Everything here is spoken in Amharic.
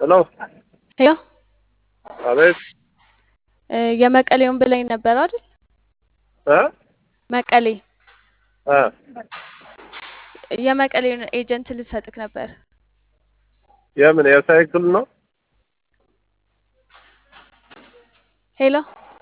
ሄሎ ሄሎ አቤት እ የመቀሌውን ብለኝ ነበር አይደል? እ መቀሌ እ የመቀሌውን ኤጀንት ልሰጥክ ነበር። የምን የሳይክል ነው? ሄሎ